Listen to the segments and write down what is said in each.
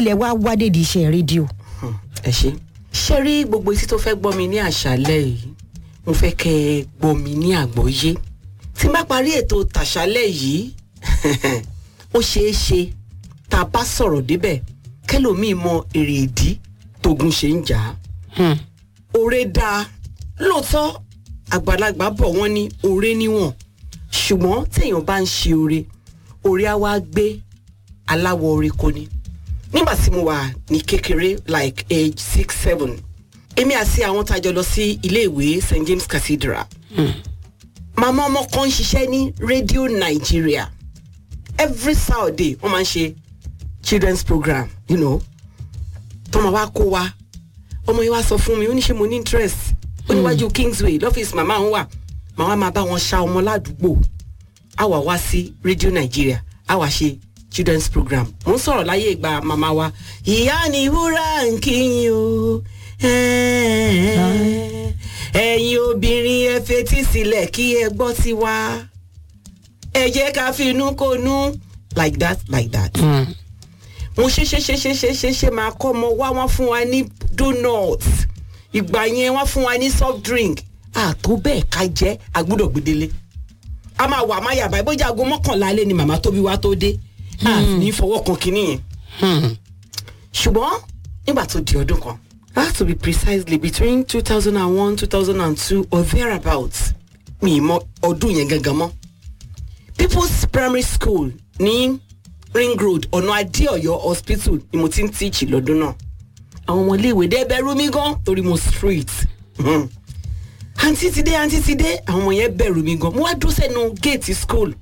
ilẹ̀ wa wádé di iṣẹ́ rédíò. ẹ ṣe ṣe rí gbogbo etí tó fẹ́ gbọ́ mi ní àṣálẹ́ yìí mo fẹ́ kẹ́ ẹ gbọ́ mi ní àgbọ́yé tí n bá parí ètò tàṣálẹ́ yìí ó ṣeé ṣe tá a bá sọ̀rọ̀ débẹ̀ kẹlòmíì mọ èrè ìdí tógun ṣe ń jà á oore dáa lóòótọ́ àgbàlagbà bọ̀ wọ́n ní oore níwọ̀n ṣùgbọ́n téèyàn bá ń ṣe oore oore á wá gbé aláwọ̀ oore kò ní nígbà tí mo wà ní kékeré like age six seven èmi àti àwọn tá a jọ lọ sí iléèwé st james cathedral màmá ọmọ kan ń ṣiṣẹ́ ní radio nigeria every saturday wọ́n máa ń ṣe children's program you know tọ́mọ wa kó wa ọmọ yẹn wá sọ fún mi ó ní ṣe mo ní interest ó níwájú kingsway lọ́fíìsì màmá òun wà màmá máa bá wọn ṣa ọmọ ládùúgbò á wà wá sí radio nigeria á wà ṣe children's program mo ń sọ̀rọ̀ láyé ìgbà màmá wa ìyá ni wúrà ń kíyìn o ẹ̀yin obìnrin ẹ fetí sílẹ̀ kí ẹ gbọ́ sí wa ẹ jẹ́ ká fi inú kó nú like that like that. mo ṣe ṣe ṣe ṣe ṣe ṣe ṣe máa kọ́ ọmọ wá wọ́n fún wa ní donut ìgbà yẹn wọ́n fún wa ní soft drink àtó bẹ́ẹ̀ ká jẹ́ àgbúdọ̀ gbedele a máa wà máa yàbá ìbójú aago mọ́kànlá alẹ́ ni màmá tóbi wá tó dé a ní fọwọ́ kan kínní yẹn ṣùgbọ́n nígbà tó di ọdún kan that to be precisely between two thousand and one two thousand and two or thereabouts mi ì mọ ọdún yẹn gangan mọ́ people's primary school ní ring road ọ̀nà adéọ̀yọ́ hospital ni mo ti ń tíìchì lọ́dún náà àwọn ọmọ iléèwé dé bẹ̀rù mi gan torí mo street Mhm. àǹtí ti dé àǹtí ti dé àwọn ọmọ yẹn bẹ̀rù mi gan mo wá dúró sẹ́nu géètì school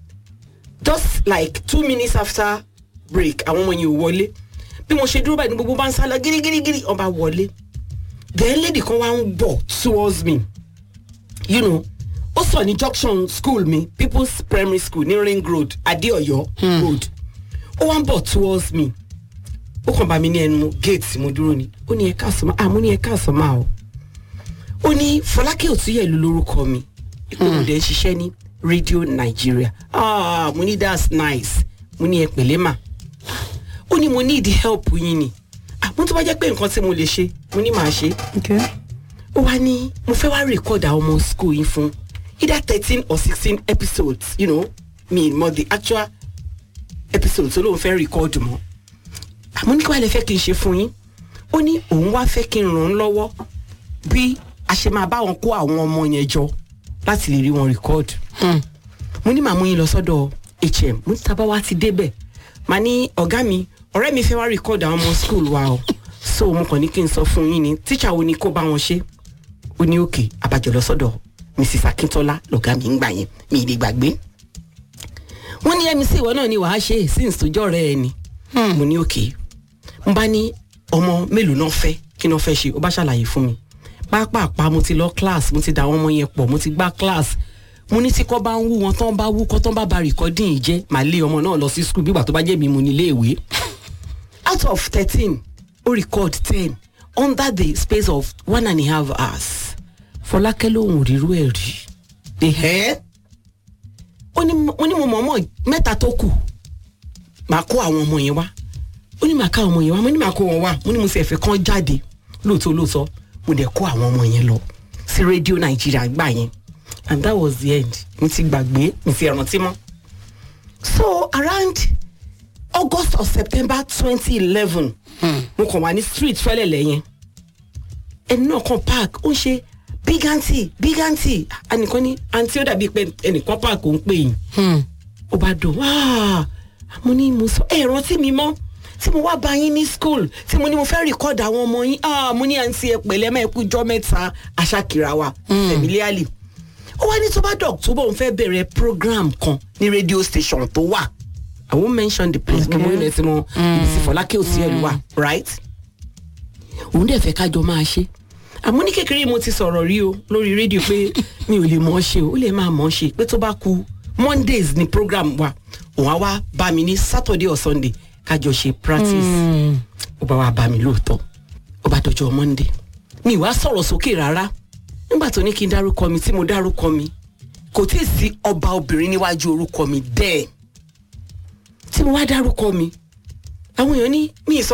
just like two minutes after break àwọn ọmọ yẹn ò wọlé bí mo ṣe dúró báyìí ní gbogbo bá ń sá lọ gírígírígírí ọba wọlé then lady kan wá ń bọ̀ towards me you know ó sọ ní junction school mi people's primary school ní ring road adeoyo road ó wá ń bọ̀ towards me ó kàn bá mi ní ẹnu gate mo dúró ni ó ní ẹ káàsán máa mo ní ẹ káàsán máa o ó ní fọlákẹ́ òtúyẹ̀lú lórúkọ mi ìpinnu dẹ̀ ń ṣiṣẹ́ ní radio nigeria ah mo ní that's nice mo ní ẹ pẹ̀lẹ́ mà ó ní mo need help yín ni ah mo tún bá jẹ́ pé nǹkan tí mo lè ṣe mo ní màá ṣe ó wá ní mo fẹ́ wá record àwọn ọmọ school yín fún either thirteen or sixteen episodes you know mi mọ the actual episode tó lóun fẹ́ record mọ́ àmọ́ ní kí wàá lè fẹ́ kí n ṣe fún yín ó ní òun wá fẹ́ kí n ràn án lọ́wọ́ bí a ṣe máa bá wọn kó àwọn ọmọ yẹn jọ láti lè rí wọn record mo ní màá mú yín lọ sọ́dọ̀ hm mo ní tábà wá ti débẹ̀ màá ní ọ̀gá mi ọ̀rẹ́ mi fẹ́ wá record àwọn ọmọ school wa o so mo kàn ní kí n sọ fún yín ni tíṣà wo ni kó bá wọn ṣe ó ní òkè àbájọ lọ sọ́dọ̀ mrs akintola lọ̀gá mi ń gbà yẹn mi ì lè gbàgbé wọ́n ní mc ìwọ náà ni wàá ṣe since tó jọ́ rẹ̀ ẹ ni mo ní òkè n bá ní ọmọ mélòó náà fẹ́ kí náà fẹ́ ṣe ó bá ṣàlàyé fún mi pápápá mo ti lọ class mo ti da àwọn ọmọ yẹn pọ̀ mo ti gbá class mo ní tí kọ́ bá ń wú wọn tán bá wú kọ́ tán bá ba recording yìí jẹ́ màá lé ọmọ náà lọ sí school bígbà tó bá jẹ́ mi mo ní ilé ìwé out of thirteen ó record ten under the space of one and a half hours fọlákẹ́ lòun ò rírú ẹ̀ rí the hair ó ní mo ní mo mọ̀ mọ̀ mẹ́ta tó kù màá kó àwọn ọmọ yẹn wá ó ní màá ká àwọn ọmọ yẹn wá mo ní màá kó wọn wá mo ní mo sì ẹ̀fẹ̀ kan jáde lóòótọ́ lóòótọ́ mo dẹ̀ kó àwọn ọmọ yẹn lọ sí rédíò nàìjíríà gbà yẹn and that was the end mo ti gbàgbé mo ti rántí mọ́ so around august or september twenty eleven mo kàn wá ní street fẹ́lẹ̀lẹ̀ yẹn ẹni náà kàn park ó ń ṣe big aunty big aunty ẹnìkan ní aunty ó dàbí pé ẹnìkan park ó ń pè yín ó bá dùn wáá mo ní mo sọ ẹ rántí mi mọ́ tí mo wá bá yín ní school tí mo ní mo fẹ́ record àwọn ọmọ yín ah mo ní àǹtí ẹ pẹ̀lẹ́ mẹ́ kú jọ́ mẹ́ta aṣákìrà wa familiarly ó wá ní tó bá dọ̀ tó bọ̀ ń fẹ́ bẹ̀rẹ̀ program kan ní radio station tó wà i won't mention the place gbogbo ilẹ̀ tí mo ibi tí fọlákẹ́ òsì ẹ̀ ló wà right òun dẹ̀ fẹ́ kájọ máa ṣe àmọ́ ní kékeré mo ti sọ̀rọ̀ rí o lórí rédíò pé mi ò lè mọ̀ ọ́ ṣe o ó lè máa mọ̀ ọ́ ṣe pé tó bá ku mondays ni program wa òun á wá bá mi ní saturday or sunday kájọ ṣe practice ó bá wá bá mi lóòótọ́ ó bá dọjọ́ monday mi ì wá sọ̀rọ̀ sókè rárá nígbà tó ní kí n dárúkọ mi tí mo dárúkọ mi kò tí ì sí ọba obìnrin níwájú orúkọ mi bẹ́ẹ̀ tí mo wá dárúkọ mi àwọn èèyàn ní mi ì sọ